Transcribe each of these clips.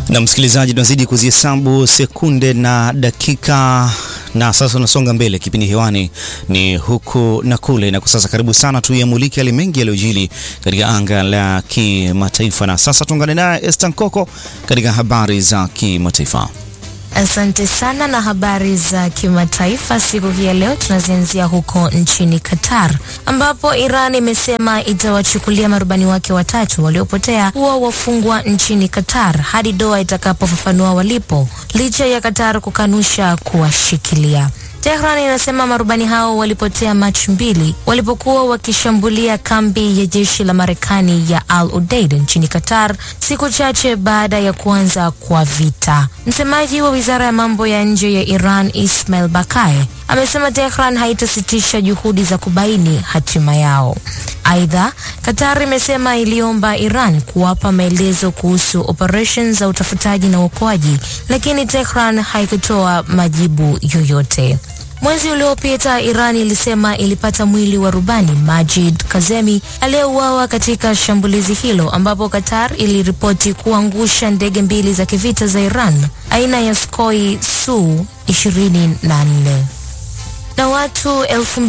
Na msikilizaji, tunazidi kuzihesabu sekunde na dakika, na sasa unasonga mbele. Kipindi hewani ni huku na kule, na kwa sasa karibu sana tuyamulike yale mengi yaliyojili katika anga la kimataifa. Na sasa tuungane naye Esther Nkoko katika habari za kimataifa. Asante sana na habari za kimataifa siku hii ya leo tunazianzia huko nchini Qatar ambapo Iran imesema itawachukulia marubani wake watatu waliopotea kuwa wafungwa nchini Qatar hadi Doha itakapofafanua walipo, licha ya Qatar kukanusha kuwashikilia. Tehran inasema marubani hao walipotea Machi mbili walipokuwa wakishambulia kambi ya jeshi la Marekani ya Al Udeid nchini Qatar siku chache baada ya kuanza kwa vita. Msemaji wa wizara ya mambo ya nje ya Iran Ismail Bakaye amesema Tehran haitasitisha juhudi za kubaini hatima yao. Aidha, Qatar imesema iliomba Iran kuwapa maelezo kuhusu operesheni za utafutaji na uokoaji, lakini Tehran haikutoa majibu yoyote. Mwezi uliopita Iran ilisema ilipata mwili wa rubani Majid Kazemi aliyeuawa katika shambulizi hilo, ambapo Qatar iliripoti kuangusha ndege mbili za kivita za Iran aina ya Sukhoi Su 24 na watu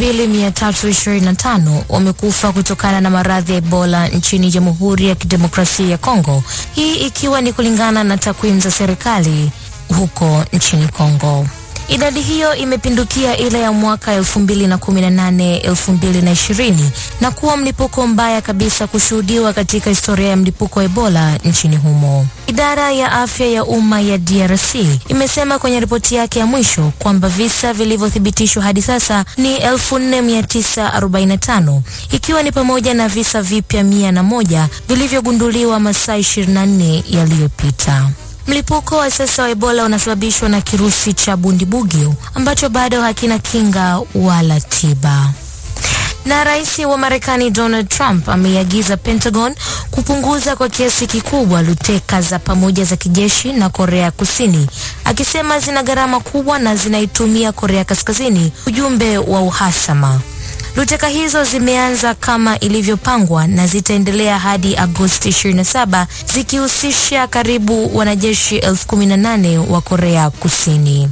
2325 wamekufa kutokana na maradhi ya Ebola nchini Jamhuri ya Kidemokrasia ya Kongo, hii ikiwa ni kulingana na takwimu za serikali huko nchini Kongo. Idadi hiyo imepindukia ile ya mwaka 2018 2020 na kuwa mlipuko mbaya kabisa kushuhudiwa katika historia ya mlipuko wa Ebola nchini humo. Idara ya afya ya umma ya DRC imesema kwenye ripoti yake ya mwisho kwamba visa vilivyothibitishwa hadi sasa ni 4945 ikiwa ni pamoja na visa vipya mia na moja vilivyogunduliwa masaa 24 yaliyopita. Mlipuko wa sasa wa Ebola unasababishwa na kirusi cha Bundibugyo ambacho bado hakina kinga wala tiba. Na rais wa Marekani Donald Trump ameiagiza Pentagon kupunguza kwa kiasi kikubwa luteka za pamoja za kijeshi na Korea Kusini, akisema zina gharama kubwa na zinaitumia Korea Kaskazini ujumbe wa uhasama. Luteka hizo zimeanza kama ilivyopangwa na zitaendelea hadi Agosti 27 zikihusisha karibu wanajeshi elfu kumi na nane wa Korea Kusini.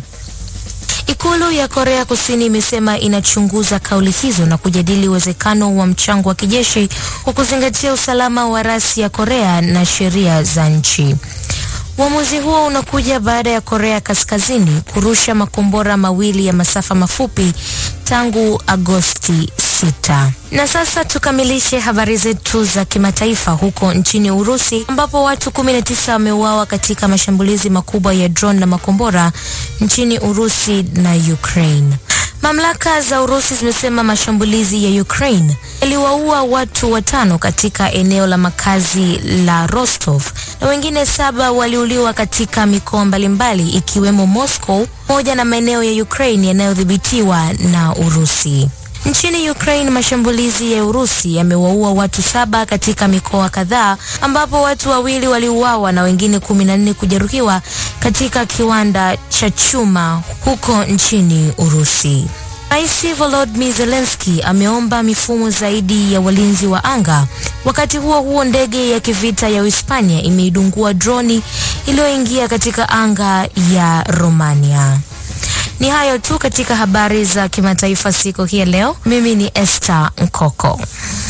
Ikulu ya Korea Kusini imesema inachunguza kauli hizo na kujadili uwezekano wa mchango wa kijeshi kwa kuzingatia usalama wa rasi ya Korea na sheria za nchi. Uamuzi huo unakuja baada ya Korea Kaskazini kurusha makombora mawili ya masafa mafupi tangu Agosti 6. Na sasa tukamilishe habari zetu za kimataifa huko nchini Urusi ambapo watu 19 wameuawa katika mashambulizi makubwa ya drone na makombora nchini Urusi na Ukraine. Mamlaka za Urusi zimesema mashambulizi ya Ukraine yaliwaua watu watano katika eneo la makazi la Rostov na wengine saba waliuliwa katika mikoa mbalimbali ikiwemo Moscow pamoja na maeneo ya Ukraine yanayodhibitiwa na Urusi. Nchini Ukraine, mashambulizi ya Urusi yamewaua watu saba katika mikoa kadhaa ambapo watu wawili waliuawa na wengine kumi na nne kujeruhiwa katika kiwanda cha chuma huko nchini Urusi. Rais Volodymyr Zelensky ameomba mifumo zaidi ya walinzi wa anga. Wakati huo huo, ndege ya kivita ya Uhispania imeidungua droni iliyoingia katika anga ya Romania. Ni hayo tu katika habari za kimataifa siku hii ya leo. Mimi ni Esther Nkoko.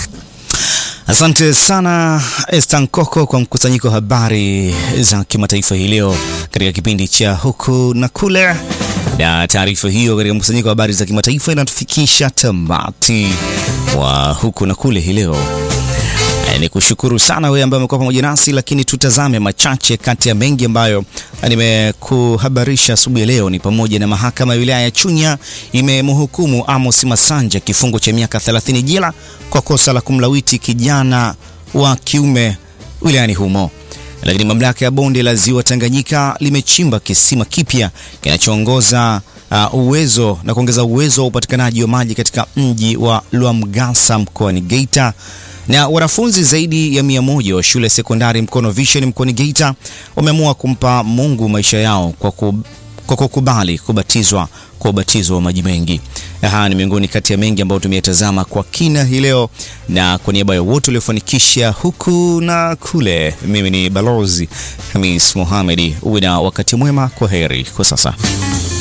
Asante sana Esther Nkoko kwa mkusanyiko wa habari za kimataifa hii leo katika kipindi cha huku na kule, na taarifa hiyo katika mkusanyiko wa habari za kimataifa inatufikisha tamati wa huku na kule hii leo. Ni kushukuru sana wewe ambaye umekuwa pamoja nasi, lakini tutazame machache kati ya mengi ambayo nimekuhabarisha asubuhi ya leo. Ni pamoja na mahakama ya wilaya ya Chunya imemhukumu Amos Masanja kifungo cha miaka 30 jela kwa kosa la kumlawiti kijana wa kiume wilayani humo. Lakini mamlaka ya bonde la ziwa Tanganyika limechimba kisima kipya kinachoongoza uh, uwezo na kuongeza uwezo wa upatikanaji wa maji katika mji wa Lwamgasa mkoani Geita na wanafunzi zaidi ya mia moja wa shule sekondari Mkono Vision mkoani Geita wameamua kumpa Mungu maisha yao kwa, ku, kwa kukubali kubatizwa kwa ubatizo wa maji mengi. Haya ni miongoni kati ya mengi ambayo tumeyatazama kwa kina hii leo, na kwa niaba ya wote waliofanikisha huku na kule, mimi ni Balozi Hamis Mohamedi. Uwe na wakati mwema. Kwa heri kwa sasa.